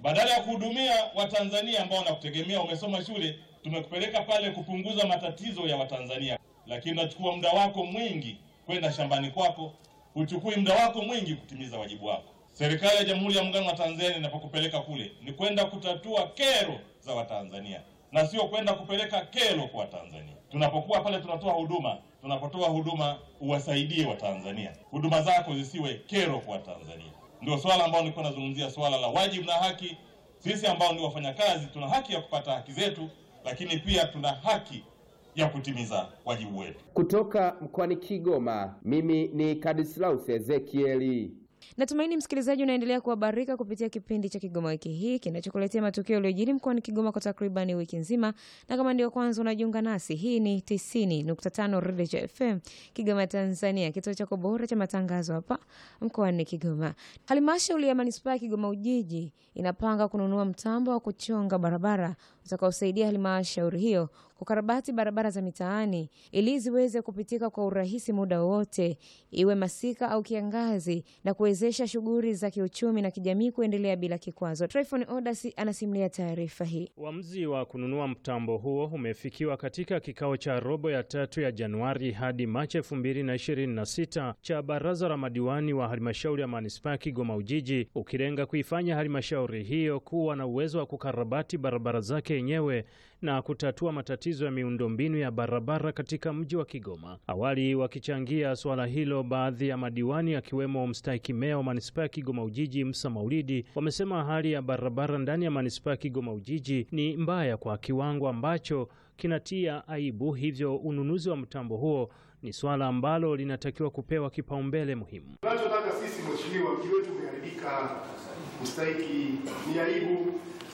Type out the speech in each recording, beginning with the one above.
Badala ya kuhudumia Watanzania ambao wanakutegemea, umesoma shule, tumekupeleka pale kupunguza matatizo ya Watanzania, lakini unachukua muda wako mwingi kwenda shambani kwako, huchukui muda wako mwingi kutimiza wajibu wako. Serikali ya Jamhuri ya Muungano wa Tanzania inapokupeleka kule ni kwenda kutatua kero za Watanzania na sio kwenda kupeleka kero kwa Watanzania. Tunapokuwa pale tunatoa huduma, tunapotoa huduma uwasaidie Watanzania, huduma zako zisiwe kero kwa Watanzania. Ndio swala ambalo nilikuwa nazungumzia, swala la wajibu na haki. Sisi ambao ni wafanyakazi tuna haki ya kupata haki zetu, lakini pia tuna haki ya kutimiza wajibu wetu. Kutoka mkoani Kigoma, mimi ni Kadislaus Ezekieli. Natumaini msikilizaji unaendelea kuhabarika kupitia kipindi cha Kigoma wiki hii kinachokuletea matukio yaliyojiri mkoani Kigoma kwa takribani wiki nzima, na kama ndio kwanza unajiunga nasi, hii ni 90.5 Redio FM Kigoma, Tanzania, kituo chako bora cha matangazo hapa mkoani Kigoma. Halmashauri ya manispaa ya Kigoma Ujiji inapanga kununua mtambo wa kuchonga barabara utakaosaidia halmashauri hiyo kukarabati barabara za mitaani ili ziweze kupitika kwa urahisi muda wowote, iwe masika au kiangazi, na kuwezesha shughuli za kiuchumi na kijamii kuendelea bila kikwazo. Tryphon Odasi anasimulia taarifa hii. Uamuzi wa kununua mtambo huo umefikiwa katika kikao cha robo ya tatu ya Januari hadi Machi 2026 cha baraza la madiwani wa halmashauri ya manispaa ya Kigoma Ujiji, ukilenga kuifanya halmashauri hiyo kuwa na uwezo wa kukarabati barabara zake yenyewe na kutatua matatizo ya miundombinu ya barabara katika mji wa Kigoma. Awali wakichangia suala hilo, baadhi ya madiwani akiwemo mstahiki meya wa manispaa ya Kigoma Ujiji Musa Maulidi wamesema hali ya barabara ndani ya manispaa ya Kigoma Ujiji ni mbaya kwa kiwango ambacho kinatia aibu, hivyo ununuzi wa mtambo huo ni swala ambalo linatakiwa kupewa kipaumbele muhimu. Tunachotaka sisi mheshimiwa, mji wetu umeharibika, mstahiki, ni aibu.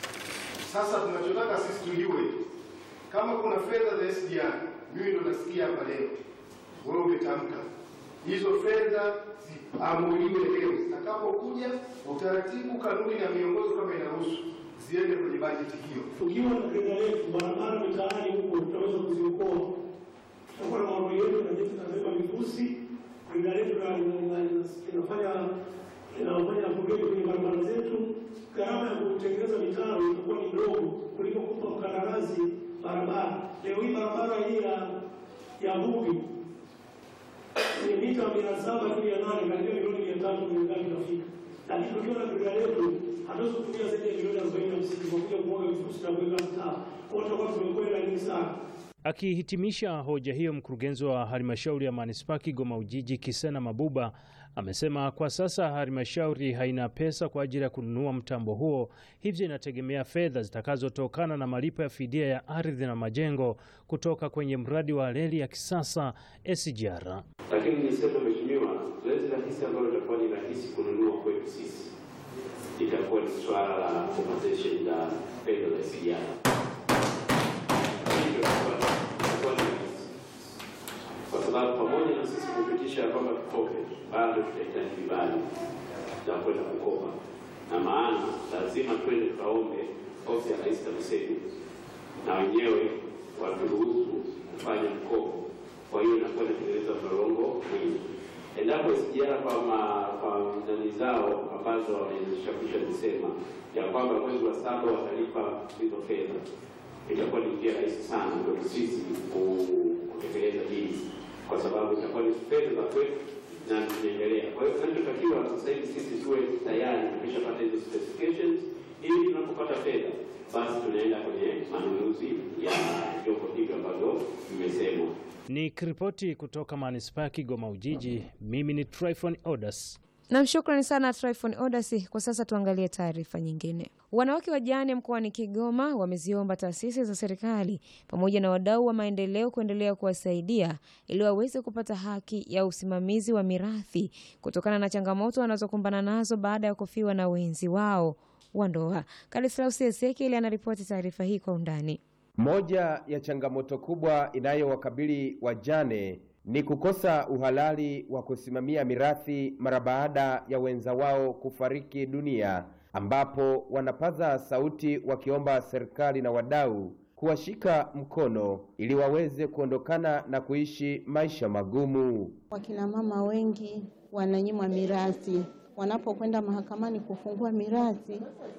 Sasa tunachotaka sisi tujue kama kuna fedha za SGR. Mimi ndo nasikia hapa leo wewe umetamka hizo fedha ziamuliwe leo, zitakapokuja utaratibu, kanuni na miongozo kama inaruhusu ziende kwenye bajeti hiyo. Tukiwa na fedha yetu, barabara mitaani huko tutaweza kuziokoa. Tutakuwa na maombi yetu na jeshi tunabeba vifusi, fedha letu inafanya inafanya napogeni kwenye barabara zetu. Gharama ya kutengeneza mitaro itakuwa ni ndogo kuliko kupa mkandarasi barabara. Leo hii barabara hii ya ya Bugi ni mita mia saba juu ya nane karibia milioni mia tatu milioni inafika, lakini tukiwa na fedha letu hatuwezi kutumia zaidi ya milioni arobaini na hamsini kwa kuja kumwaga vifusi na kuweka mtaa kwao, tutakuwa tumekwenda nyingi sana. Akihitimisha hoja hiyo, mkurugenzi wa halmashauri ya manispaa Kigoma Ujiji Kisena Mabuba amesema kwa sasa halmashauri haina pesa kwa ajili ya kununua mtambo huo, hivyo inategemea fedha zitakazotokana na malipo ya fidia ya ardhi na majengo kutoka kwenye mradi wa reli ya kisasa SGR. Lakini niseme mheshimiwa, zoezi rahisi ambalo litakuwa ni rahisi kununua kwetu sisi itakuwa ni swala la compensation la fedha za SGR kwa sababu pamoja na sisi kupitisha kwamba tukope, bado tutahitaji vibali za kwenda kukopa, na maana lazima twende tukaombe ofisi ya Rais TAMISEMI na wenyewe waturuhusu kufanya mkopo. Kwa hiyo inakuwa inatengeneza mlolongo mwingi. Endapo SGR kwa nani zao ambazo wamezishapisha zisema ya kwamba mwezi wa saba watalipa hizo fedha, itakuwa ni njia rahisi sana kwetu sisi kutekeleza hili kwa sababu itakuwa ni fedha za kwetu na tunaendelea. Kwa hiyo tunachotakiwa sasa hivi sisi tuwe tayari tumeshapata hizo specifications, ili tunapopata fedha basi tunaenda kwenye manunuzi ya vyombo hivyo ambavyo vimesemwa. Ni kiripoti kutoka manispaa ya Kigoma Ujiji. Mimi ni Tryphon Odas. Nam, shukrani sana Tryphon Odasi. Kwa sasa tuangalie taarifa nyingine. Wanawake wajane mkoani Kigoma wameziomba taasisi za serikali pamoja na wadau wa maendeleo kuendelea kuwasaidia ili waweze kupata haki ya usimamizi wa mirathi kutokana na changamoto wanazokumbana nazo baada ya kufiwa na wenzi wao wa ndoa. Kalislaus Ezekieli anaripoti taarifa hii kwa undani. Moja ya changamoto kubwa inayowakabili wajane ni kukosa uhalali wa kusimamia mirathi mara baada ya wenza wao kufariki dunia, ambapo wanapaza sauti wakiomba serikali na wadau kuwashika mkono ili waweze kuondokana na kuishi maisha magumu. Wakina mama wengi wananyimwa mirathi wanapokwenda mahakamani kufungua mirathi